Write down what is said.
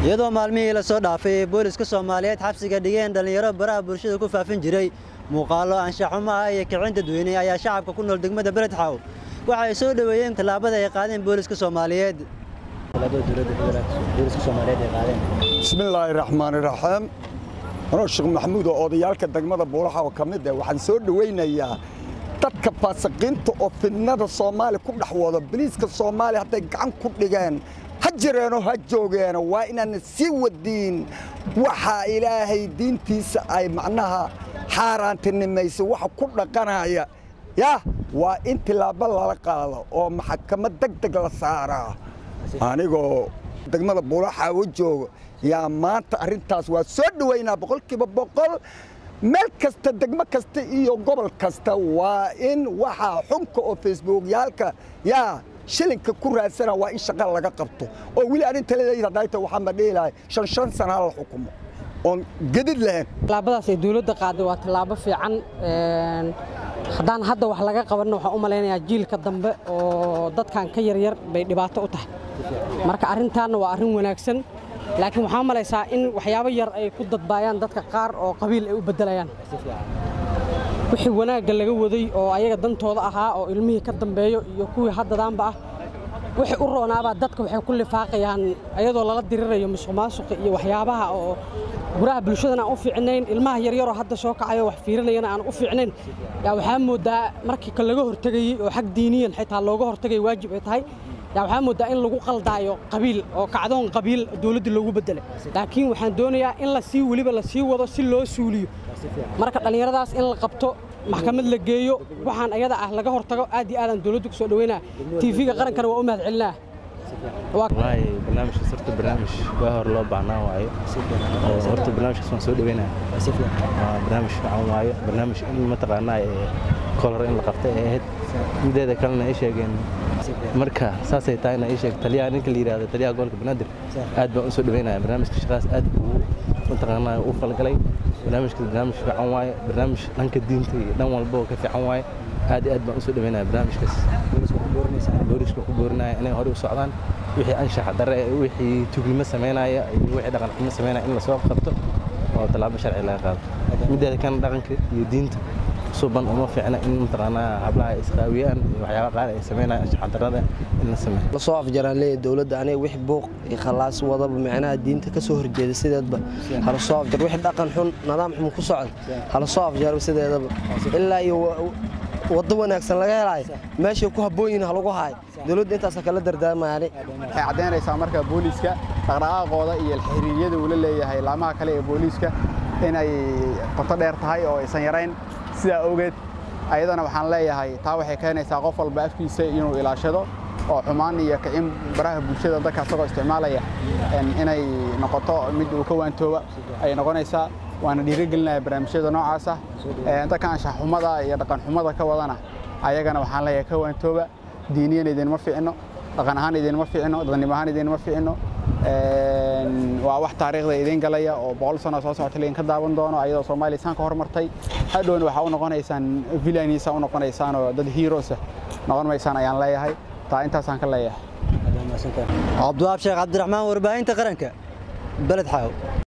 iyadoo maalmihii la soo dhaafay ee booliska soomaaliyeed xabsiga dhigeen dhallinyaro baraha bulshada ku faafin jiray muuqaallo anshaxumo ah iyo kicin dadweyne ayaa shacabka ku nool degmada beledxaw waxa ay soo dhoweeyeen tallaabada ay qaadeen booliska soomaaliyeed bismillaahi raxmaani raxiim anoo sheekh maxamuud oo odayaalka degmada buulaxa oo ka mid ah waxaan soo dhowaynayaa dadka faasiqiinta oo fidnada soomaaliya ku dhex wado biliiska soomaaliya hadday gacan ku dhigeen ha jireenoo ha joogeeno waa inaana sii wadiin waxaa ilaahay diintiisa ay macnaha xaaraantinimaysa waxa ku dhaqanaya yah waa in tilaabo lala qaado oo maxkamad deg deg la saaraa anigoo degmada buulaxaawo joogo yaa maanta arrintaas waa soo dhowaynaa boqolkiiba boqol meel kasta degmo kasta iyo gobol kasta waa in waxaa xunka oo facebookyaalka yaa shilinka ku raadsana waa in shaqa laga qabto oo weli arrinta leedayd hadayta waxaan ma dhihi lahay shan shan sana la xukumo oon gedid lahayn tallaabadaas ay dawladda qaaday waa tallaabo fiican haddaan hadda wax laga qabanna waxaan u malaynayaa jiilka dambe oo dadkan ka yaryar bay dhibaato u tahay marka arrintaanna waa arrin wanaagsan laakiin waxaa malaysaa in waxyaabo yar ay ku dadbaayaan dadka qaar oo qabiil ay u beddelayaan wixii wanaagga laga waday oo ayaga dantooda ahaa oo ilmihii ka dambeeyo iyo kuwii haddadaanba ah wixii u roonaabaa dadka waxay ku lifaaqayaan ayadoo lala dirirayo musuq maasuqa iyo waxyaabaha oo guraha bulshadana aan u fiicnayn ilmaha yaryaroo hadda soo kacayo wax fiirinayana aan u fiicnayn yaa waxaa moodaa markii ka laga hortegayey oo xag diiniyan xitaa looga hortegay waajib ay tahay yaa waxaa moodaa in lagu qaldaayo qabiil oo kacdoon qabiil dawladda loogu beddelay laakiin waxaan doonayaa in la sii weliba la sii wado si loo suuliyo marka dhallinyaradaas in la qabto maxkamad la geeyo waxaan ayada ah laga hortago aad iyo aadaan dawladdu ku soo dhaweynaa tiifiga qarankana waa u mahad celinaa wallaahi barnaamijkaas horta barnaamij waa hor loo baahnaan waayo oo horta barnaamijkaas waan soo dhaweynaa waa barnaamij fiican waayo barnaamij in mataqaanaa kolor in la qabtay ay ahayd mideeda kalena ay sheegeen marka saasay tahayna ii sheeg taliyaha ninka la yidhahdo taliyaha gobolka banaadir aad baan u soo dhaweynaya barnaamijka shaqaas aad buu mataqaanaa u falgalay barnaamijka barnaamij fiican waaye barnaamij dhanka diinta iyo dhan walba oo ka fiican waaye aad iyo aad baan u soo dhaweynaya barnaamijkaas booliska ku boorinaya inay hore u socdaan wixii anshaxa dare wixii tugnimo samaynaya iyo wixii dhaqan xumo samaynaya in lasoo qabto oo tallaabo sharci laga qaado mideeda kan dhaqanka iyo diinta suban uma fiicna in mataqaanaa hablaha ay isqaawiyaan iyo waxyaaba qaar ay samaynaya anshaxa darada in la sameeyo lasoo afjaraan leeyahay dowladda aniga wix buuq iyo khalaas wadaba micnaha diinta ka soo horjeeda sideedba hala soo afjar wix dhaqan xun nidaam xun ku socda hala soo afjaro sideedaba ilaa iyo waddo wanaagsan laga helaayo meeshay ku habboon yihin halagu haayo dowladda intaasa kala dardaarmayaani waxay caddaynaysaa marka booliiska dhaqdhaqaaqooda iyo xiriiryada uu la leeyahay laamaha kale ee booliiska inay qoto dheer tahay oo aysan yarayn sidaa awgeed ayadana waxaan leeyahay taa waxay keenaysaa qof walba afkiisa inuu ilaashado oo xumaan iyo kicin baraha bulshada dadka asagoo isticmaalaya inay noqoto mid uu ka waantooba ayay noqonaysaa waana dhiirigelinaya barnaamijyada noocaasa dadka anshaxxumada iyo dhaqanxumada ka wadana ayagana waxaan leeyahay ka waantooba diiniyan idinma fiicno dhaqan ahaan idinma fiicno dadnimo ahaan idinma fiicno waa wax taariikhda idiin galaya oo boqol sano soo socota laydin ka daawan doono ayadoo soomaaliya isaan ka hormartay hadhowna waxaa u noqonaysaan villainiisa u noqonaysaan oo dad heroesa noqon maysaan ayaan leeyahay taa intaasaan ka leeyahay cabdiwaab sheekh cabdiraxmaan warbaahinta qaranka beled xaaw